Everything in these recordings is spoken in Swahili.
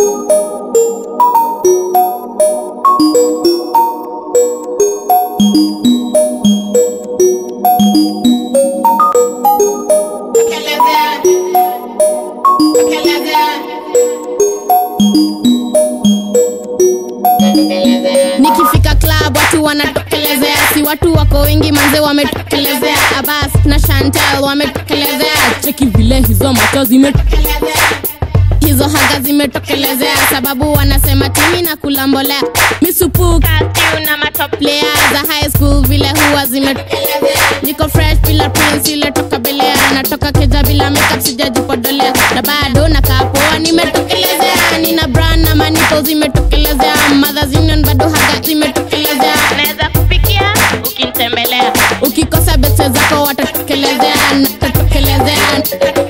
nikifika club watu wanatokelezea si watu wako wengi manze wametokelezea abas na chantel wametokelezea cheki vile hizo macho zimetokelezea hizo haga zimetokelezea sababu wanasema timi na kulambolea misupuka tiu na matoplea za high school vile huwa zimetokelezea niko fresh bila prince ile toka belea natoka keja bila makeup sijajipodolea na bado nakaa poa nimetokelezea nina brand na maniko zimetokelezea mothers union bado haga zimetokelezea naweza kupikia ukinitembelea ukikosa bese zako watatokelezea natatokelezea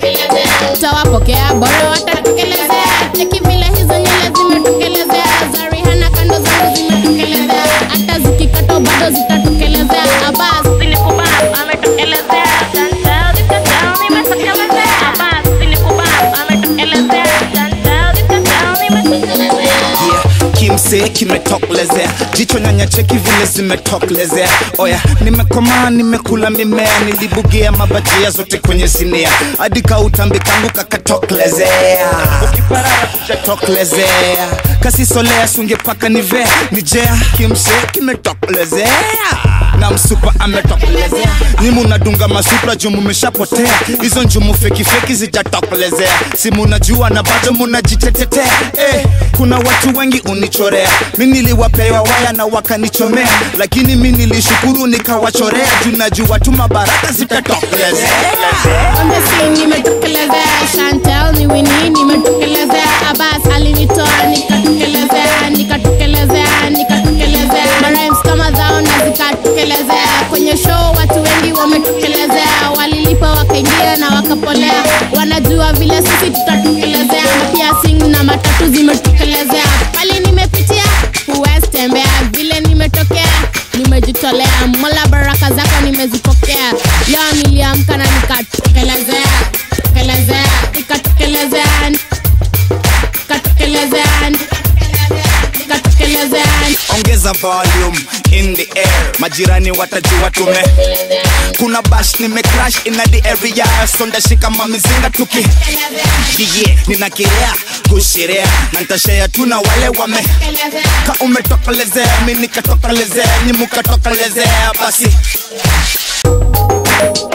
utawapokea bora watatokelezea cheki vile hizo nyele zimetokelezea za Rihanna kando zangu zimetokelezea hata zikikato bado zitatokelezea abas Sinikuba, ametokelezea. Chantel, zikachao, nimetokelezea. Abbas, sinikuba, ametokelezea. Chantel, zikachao, nimetokelezea. yeah. kimsee kimetokelezea jicho nyanya cheki vile zimetokelezea oya nimekomaa nimekula mimea nilibugia mabajia zote kwenye sinia hadi kautambi kangu kakatokelezea ukiparara kuchatokelezea kasisolea sungepaka nivea nijea kimsee kimetokelezea na msupa ametokelezea nimu nadunga masupra juu mumeshapotea hizo njumu fekifeki zijatokelezea si munajua na bado munajitetetea eh, kuna watu wengi unichorea mi niliwapewa waya na wakanichomea lakini mi nilishukuru nikawachorea juu najua tu mabaraka zitatokelezea on the scene nimetokelezea Chantel ni Winnie nimetokelezea Abbas alinitoa nikatokelezea nikatokelezea nikatokelezea marims kama zao na zikatokelezea kwenye show watu wengi wametokelezea walilipa wakaingia na wakapolea wanajua vile sisi tutatokelezea na pia sing na matatu zimetokelezea pale nimepitia huwezi tembea vile nimetokea nimejitolea mola baraka zako nimezipokea leo niliamka na nikatokelezea tokelezea nikatokelezea nikatokelezea nikatokelezea ongeza volume in the air majirani watajua tume kuna bash nimecrash in the area sonda shika mamizinga tuki yeah, ninakirea kusherea na ntashea tu na wale wame ka umetokelezea mi nikatokelezea ni mukatokelezea basi